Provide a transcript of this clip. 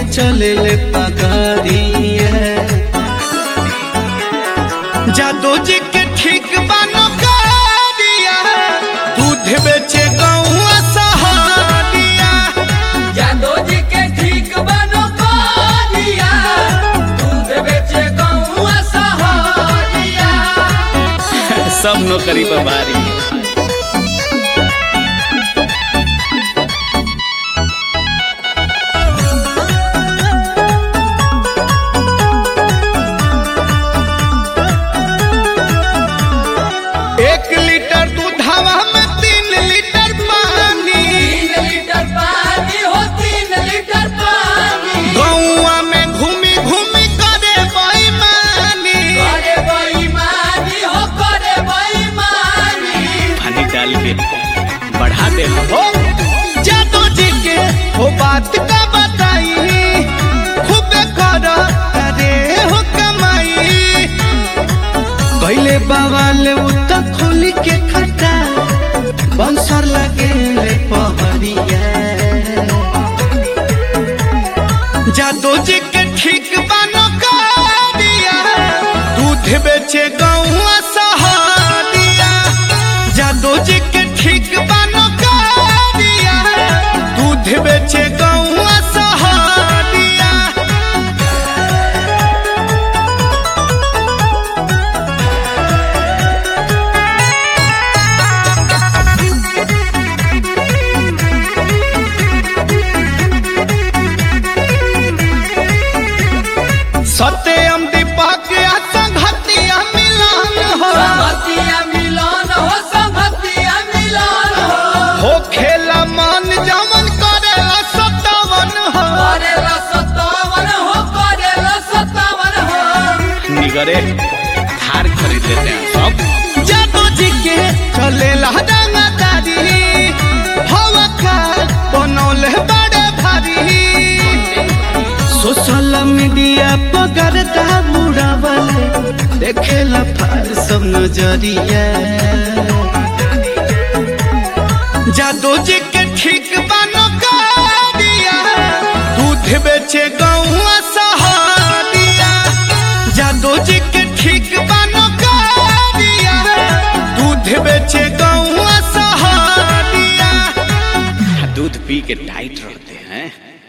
चले ले पगड़िया जादू जी के ठीक बानो करिया दूध बेचे गौआ सहारिया जादो जी के ठीक बनो करिया दूध बेचे गौआ सहारिया सब नौकरी पर बारी एक लीटर दूध हवा में तीन लीटर पानी तीन लीटर पानी हो तीन लीटर पानी गौआ में घूमी घूमी करे बेईमानी करे बेईमानी हो करे बेईमानी पानी डाल के बढ़ा दे हो जादू जी के वो बात का बताई खूबे कर अरे हो कमाई पहले बवाल उत खोल के खटा बंसर लगे ले पहरिया जादू जी के ठीक बानो करिया दूध बेचे गौआ सहारिया जादू जी के ठीक बानो करिया दूध बेचे गौआ सहारिया सत्यम दीपक आ संघतिया मिलन हो संगतिया मिलन हो संगतिया मिलन हो हो खेला मन जमन करेला सतावन हो करेला सतावन हो करेला सतावन हो निगरे हार खरीद लेते हैं सब जादू जी के चलेला रंगदारी हवा का बनौले बड़े भारी सोशल मीडिया पगर का मुड़ावले देखेला फार सब नजरिया जादू जी के ठीक बानो करिया दूध बेचे गौआ सहारिया जादू जी के ठीक बानो करिया दूध बेचे गौआ सहारिया दूध पी के टाइट रह